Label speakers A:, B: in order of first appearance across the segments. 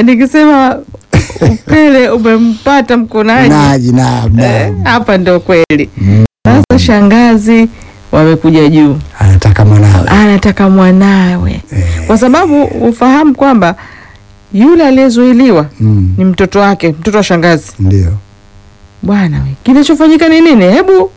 A: Eh, nikisema upele umempata mkunaji
B: naji naam
A: eh,
B: naam
A: hapa ndio kweli.
B: Mm.
A: Sasa shangazi wamekuja juu,
B: anataka mwanawe
A: anataka mwanawe,
B: Eh.
A: kwa sababu ufahamu kwamba yule aliyezuiliwa
B: Mm.
A: ni mtoto wake, mtoto wa shangazi.
B: ndio
A: Bwana we, kinachofanyika ni nini? Hebu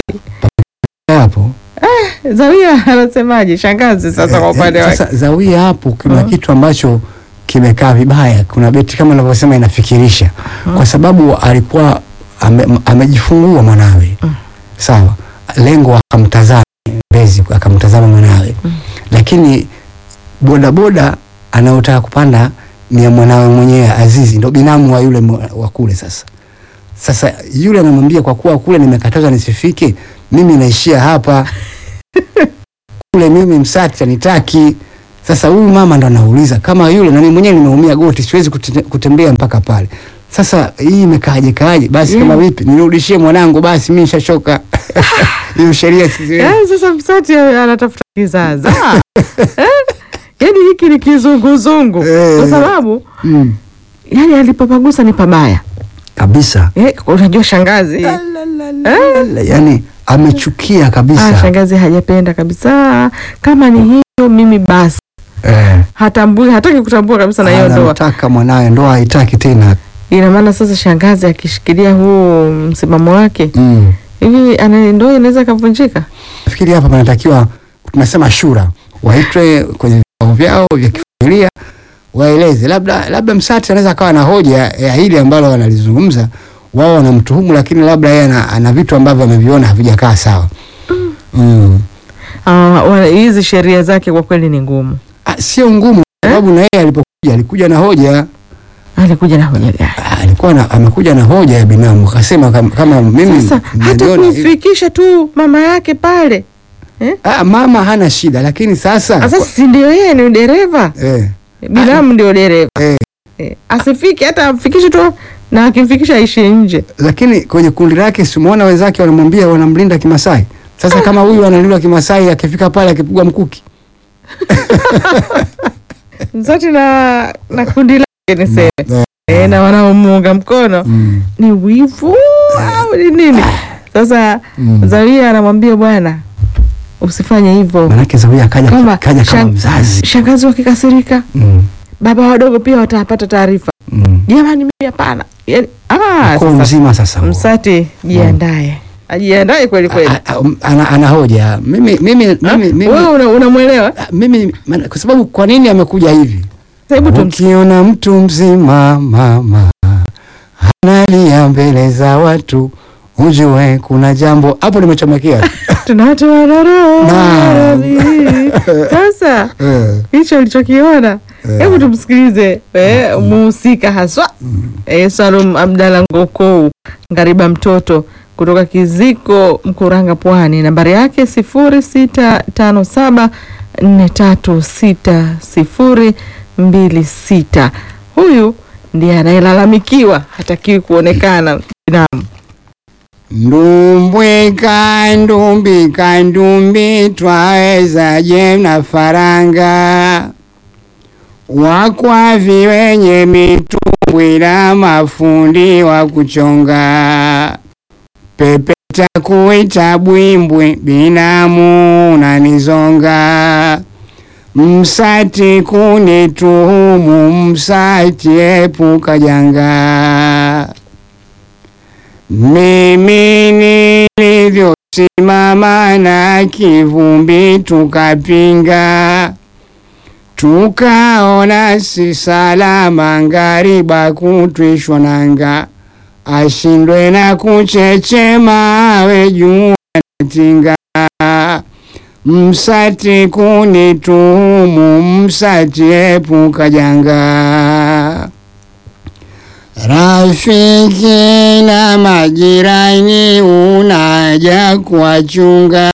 B: hapo
A: Zawia anasemaje shangazi sasa kwa
B: Eh,
A: upande
B: eh,
A: wake?
B: sasa zawia hapo kuna
A: Mm.
B: kitu ambacho kimekaa vibaya kuna beti kama unavyosema inafikirisha kwa sababu alikuwa ame, amejifungua mwanawe
A: Mm.
B: sawa lengo akamtazama mbezi akamtazama mwanawe lakini bodaboda anayotaka kupanda ni ya mwanawe mwenyewe Azizi ndo binamu wa yule mwa- wa kule sasa sasa yule anamwambia kwa kuwa kule nimekatazwa nisifike mimi naishia hapa kule mimi Msati anitaki. Sasa huyu mama ndo anauliza kama yule, na mimi mwenyewe nimeumia goti, siwezi kute, kutembea mpaka pale. Sasa hii imekaaje kaaje? Basi kama vipi, nirudishie mwanangu, basi mimi nishachoka. Hiyo sheria sisi
A: Eh, sasa Msati anatafuta kizaza eh? Yaani hiki ni kizunguzungu
B: Eh.
A: kwa sababu
B: mm.
A: yani alipopagusa ni pabaya
B: kabisa
A: eh, unajua shangazi eh?
B: yani amechukia
A: Ah,
B: kabisa
A: shangazi hajapenda kabisa. Kama ni hiyo mimi basi
B: eh,
A: hatambui, hataki kutambua kabisa na hiyo ndoa.
B: anamtaka mwanawe, ndoa haitaki tena
A: Ina maana sasa shangazi akishikilia huu msimamo wake
B: mm.
A: hivi, ana ndoa inaweza ikavunjika.
B: Nafikiri hapa panatakiwa tunasema shura waitwe kwenye vikao vyao vya kifamilia waeleze, labda labda Msati anaweza akawa na hoja ya hili ambalo wanalizungumza wao wanamtuhumu, lakini labda yeye ana, ana vitu ambavyo ameviona havijakaa sawa mm.
A: Ah, wa- hizi sheria zake kwa kweli ni ngumu.
B: Ah, sio ngumu kwa sababu na yeye alipokuja alikuja na hoja
A: Alikuja na hoja gani?
B: Ah, alikuwa na, amekuja na hoja ya binamu akasema kama, kama mimi
A: Sasa hata
B: naliona hivi.
A: kumfikisha tu mama yake pale eh?
B: ah, mama hana shida, lakini sasa
A: Sasa si ndio yeye ni dereva,
B: eh,
A: binamu ndio dereva
B: eh,
A: eh, asifike hata amfikishe tu, na akimfikisha aishi nje.
B: lakini kwenye kundi lake simuona wenzake wanamwambia wanamlinda Kimasai. Sasa kama huyu analindwa Kimasai, akifika pale akipigwa mkuki
A: Msati na na kundi lake niseme
B: Eh,
A: eh, na wanaomuunga mkono
B: mm,
A: ni wivu au ni nini? Sasa
B: Mm.
A: Zaria anamwambia bwana, usifanye hivyo,
B: manake Zawia kaja
A: Kama
B: kaja kama
A: shang-
B: mzazi
A: shangazi wakikasirika,
B: mm,
A: baba wadogo pia watapata taarifa.
B: mm.
A: Jamani, mimi hapana. Yani, ah,
B: Ukoo
A: sasa
B: mzima sasa huo.
A: Msati jiandae, ajiandae kweli kweli.
B: A- a- um, ana, ana hoja mimi mimi
A: Ah,
B: mimi mimi,
A: Wewe una- unamwelewa?
B: ah, mimi maana- kwa sababu kwa nini amekuja hivi?
A: Sasa Hebu tum
B: Ukiona mtu mzima mama analia mbele za watu, ujue kuna jambo hapo. Nimechomekea
A: tunatoa na roho
B: Na.
A: radhi. Sasa
B: eh.
A: hicho ulichokiona,
B: Eh.
A: hebu tumsikilize eh, muhusika haswa eh, Salum Abdalla Ngokou Ngariba mtoto kutoka Kiziko Mkuranga Pwani. Nambari yake sifuri sita tano saba nne tatu sita sifuri mbili sita. Huyu ndiye anayelalamikiwa, hatakiwi kuonekana binamu.
B: Ndumbwika ndumbika ndumbi twawezaje na faranga wakwavi wenye mitumbwi na mafundi wa kuchonga pepeta kuita bwimbwi binamu unanizonga msati kunituhumu msati epuka janga mimi nilivyosimama na kivumbi tukapinga, tukaona si salama ngariba kutwishwa nanga, ashindwe na kuchechema awe juu anatinga. Msati kunituhumu, msati epuka janga. Rafiki na majirani unaja kuwachunga,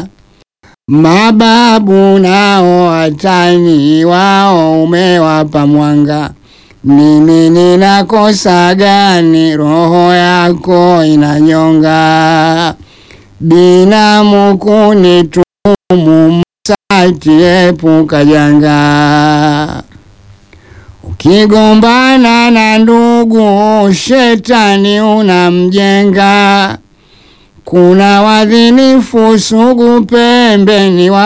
B: mababu nao watani wao umewapa mwanga. Mimi ninakosa gani? Roho yako inanyonga, binamu kunitumu, msati epuka janga. kigombana na ndugu, shetani unamjenga. Kuna wadhinifu sugu pembeni wa